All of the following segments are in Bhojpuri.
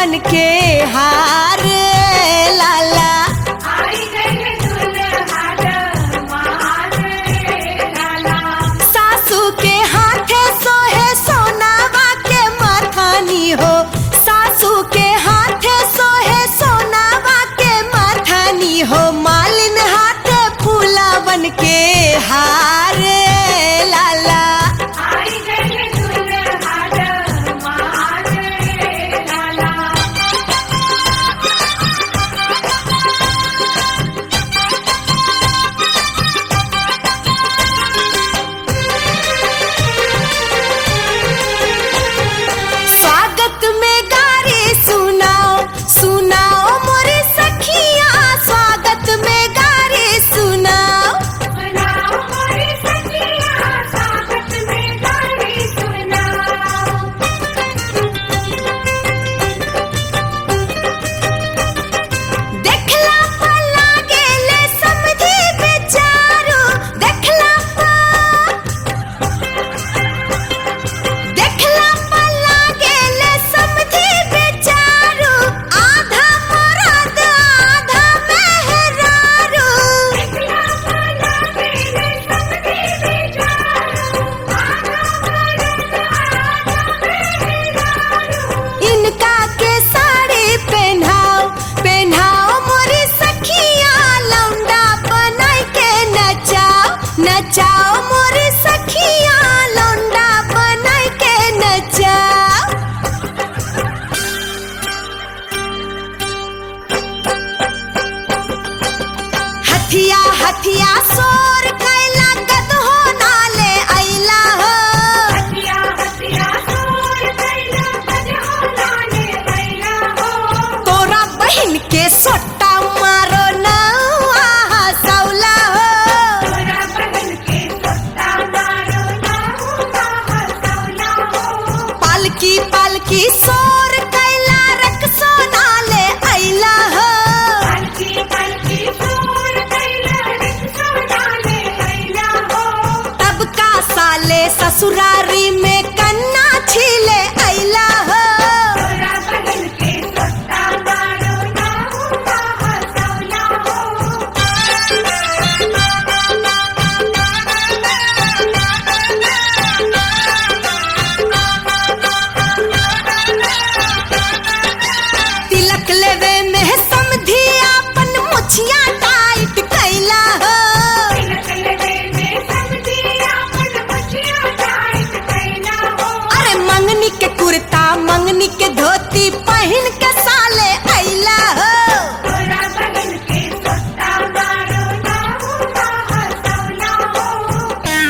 बन के हार लाला आई गई दुल्हा मार लाला सासू के हाथे सोहे सोनावा के माथानी हो सासू के हाथे सोहे सोनावा के माथानी हो मालिन हाथे फूला बन के हार लाला आई गई दुल्हा मार लाला स्वागत में गारी सुनाओ सुनाओ मोरे सखिया स्वागत में गारी सुनाओ सुनाओ मोरी सखिया स्वागत में गाड़ी सुनाओ देखला पर लागेले समझी बेचारो देखला पर देखला पर लागेले समझी बेचारो आधा मरद आधा मेहरारू देखला पाला मेरे सबके बेचारो इनका के साड़ी पहनाओ पहनाओ मोरी सखिया लौंडा बनाई के नचाओ नचाओ मोरी सखिया लौंडा बनाई के नचाओ हथिया हथिया सोर कैला गदहो नाले ऐला हो हथिया हथिया सोर कैला बजहो लाने कैला हो तोरा बहन के सोटा मारो नौआ हसौला हो तोरा बहन के सोता मारो नाहुआ हसौला हो पालकी पालकी सोर कैला रख सोनाले ऐला हो पालकी पालकी सोर कैला रिक्शा डाले कैला हो तब का साले ससुरारी में कन्ना छीले ऐला हो तोरा बहन के सोता मारो नाहुआ हसौला हो तिलक लेवे में समधी अपन मुछिया टाइट कैला हो तिलक लगे में समझी आपन बचिया टाइट कैला हो अरे मंगनी के कुर्ता मंगनी के धोती पहन के साले ऐला हो तोरा बहन के सोता मारो नाहुआ हसौला हो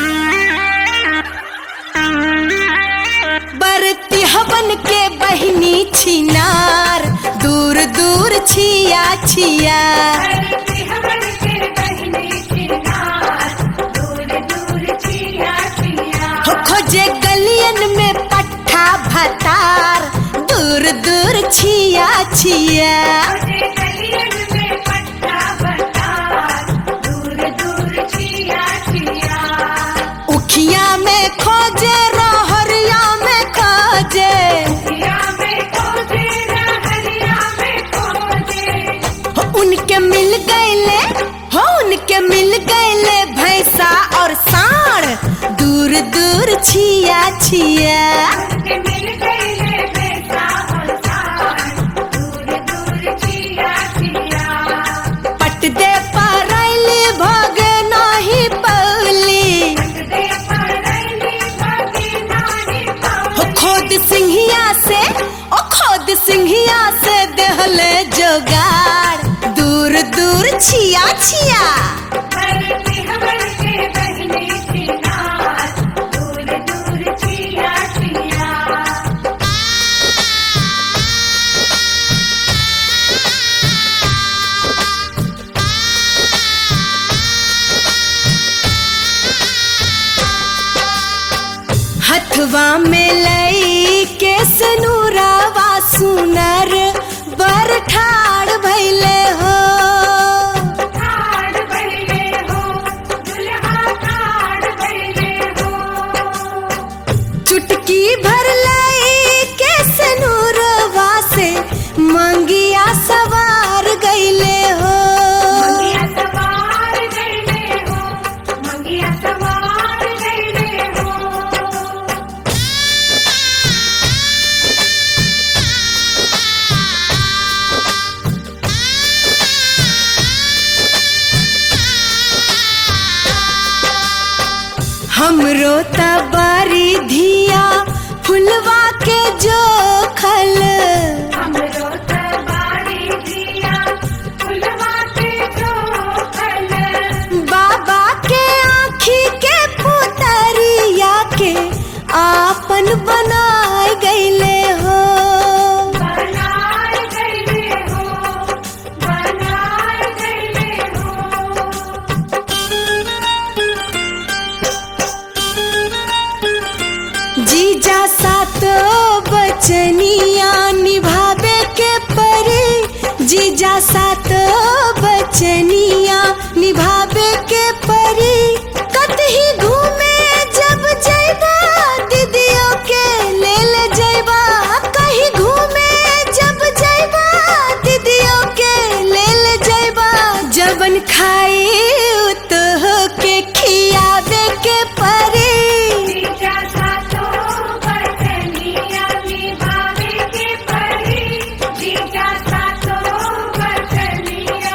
बरती हवन के बहिनी छिनार दूर दूर छिया छिया करती हमन के बहिनी चिनार दूर दूर छिया छिया हो खोजे गलियन में पट्ठा भतार दूर दूर छिया छिया मुझे गलियन में पट्टा बता दूर दूर छिया छिया उखिया में खोजे रहरिया में खोजे छिया में खोजे हरिया में खोजे हो उनके मिल गईले हो उनके मिल गईले भैंसा और साढ़ दूर दूर छिया छिया के मिल गए ले बेटा और सार दूर दूर छिया छिया पट दे परैली भोग नाही पौली दे परैली भागी नानी हो पाओ खोद सिंहिया से ओ खोद सिंहिया से देहले जोगाड़ दूर दूर छिया छिया करती हमन के बहिनी चिनार दूर दूर छिया छिया हथवा में लई के सनूरावा सुनर बर ठाड़ भैले हो ठाड़ भइले हो दुल्हा ठाड़ भइले हो चुटकी भर लई के सनूरवा से हमरो तबारी धिया फुलवा के जो खल हमरो तबारी दिया फुलवा के जो फल बाबा के आँखी के पुतरिया के आपन बनाए गईले हो बनाए गईले हो बनाए गईले हो जीजा सातो बचनिया निभावे के परी जीजा सातो बचनिया निभावे के परी कतही घूमे जब जैबा दीदियों के ले ले जैबा कहीं घूमे जब जैबा दीदियों के ले ले जैबा जबन खाई तो के खियावे के परी जीजा सातो बचनिया निभावे के परी जीजा सातो बचनिया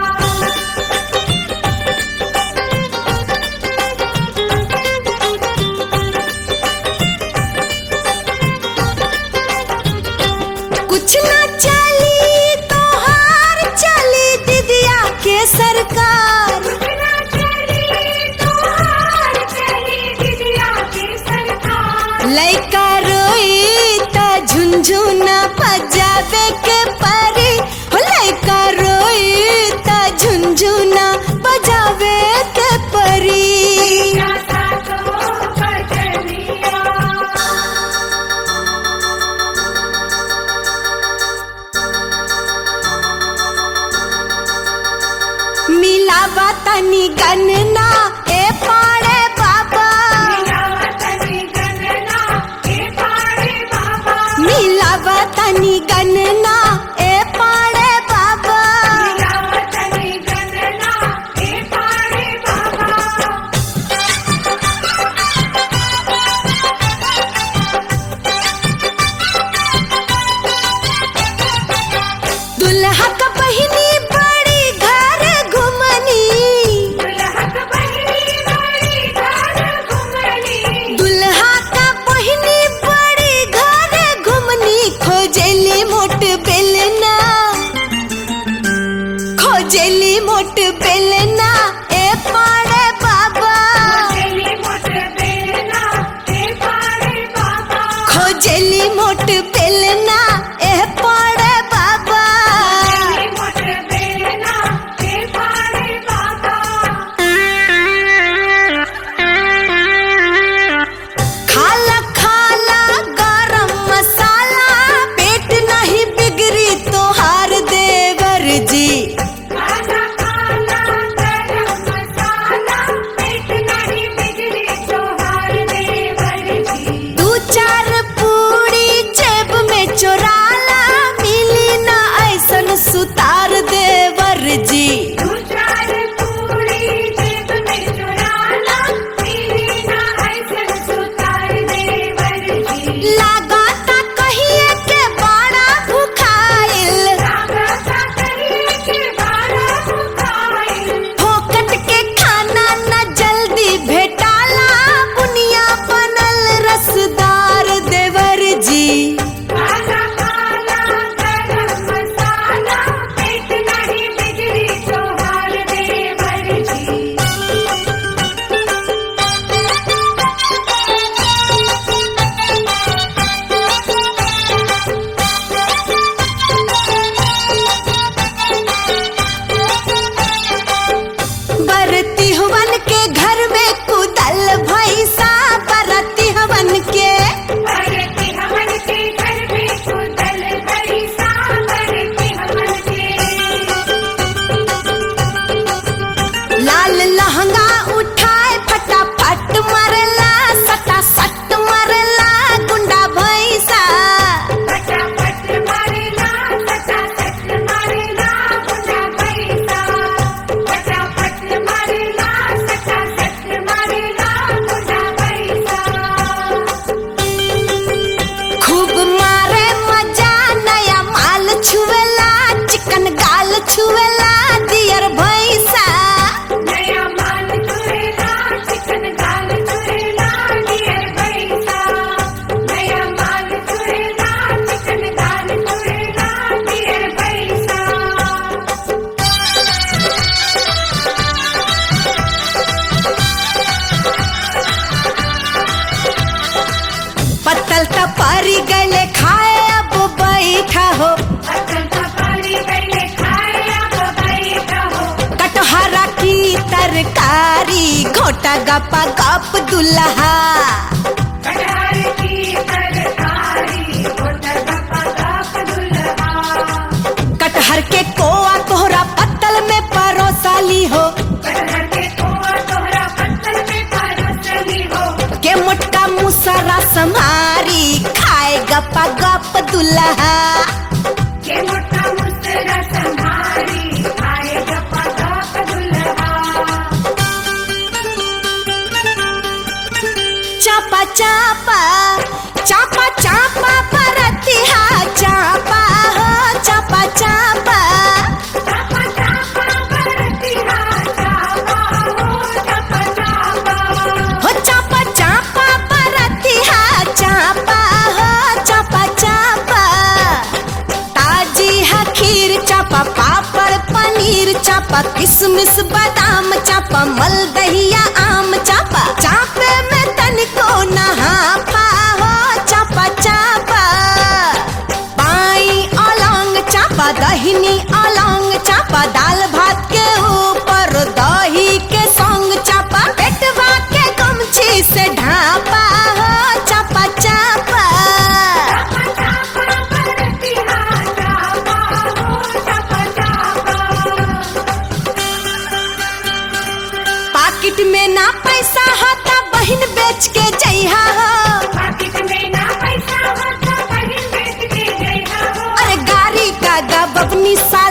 कुछ न चली तो हार चली दीदिया के सरकार बिना चली तो हार चली दिदिया के सरकार लइका रोई त झुनझुना बजावे के परी हो लइका रोई त झुनझुना बजावे के परी जीजा सातो बचनिया मिलावा तनी गनना ए पाड़े बाबा मिलावतनी गणना ए पाड़े बाबा मिलावा तनी गनना ए पाड़े बाबा मिलावतनी गणना ए पाड़े बाबा दुल्हा का बहिनी बड़ी घर घुमनी दुल्हन बहिनी मोटा गपा गप दुल्हा कटहर की तरकारी होता गप्पा गप दुल्हा कटहर के कोआ तोहरा पत्तल में परोसाली हो कटहर के कोआ तोहरा पत्तल में परोसली हो के मोटका मुसरा समारी खाए गपा गप दुल्हा के मोटा मुस्तरा संभारी खाए गप्पा गप दुल्हा चापा चापा चापा चापा परतिहा चापा हो चापा चापा चापा चापा बरतिहा चापा हो चापा चापा हो चापा चापा परतिहा चापा हो चापा चापा ताजी है खीर चापा पापड़ पनीर चापा किशमिश बादाम चापा मलदहिया आम चापा चापे में तनिको नहा हो चापा चापा बाई अलंग चापा दहिनी अलंग चापा दाल भात के ऊपर दही के संग चापा पेटवा के गमछी से ढापा हो चापा चापा चापा चापा बरतिहा चापा हो चापा चापा पाकिट में ना पैसा होता बहिन बेच के जइहा हो पाकिट में ना पैसा होता बहिन बेच के जइहा हो अरे गाड़ी का गब अपनी साल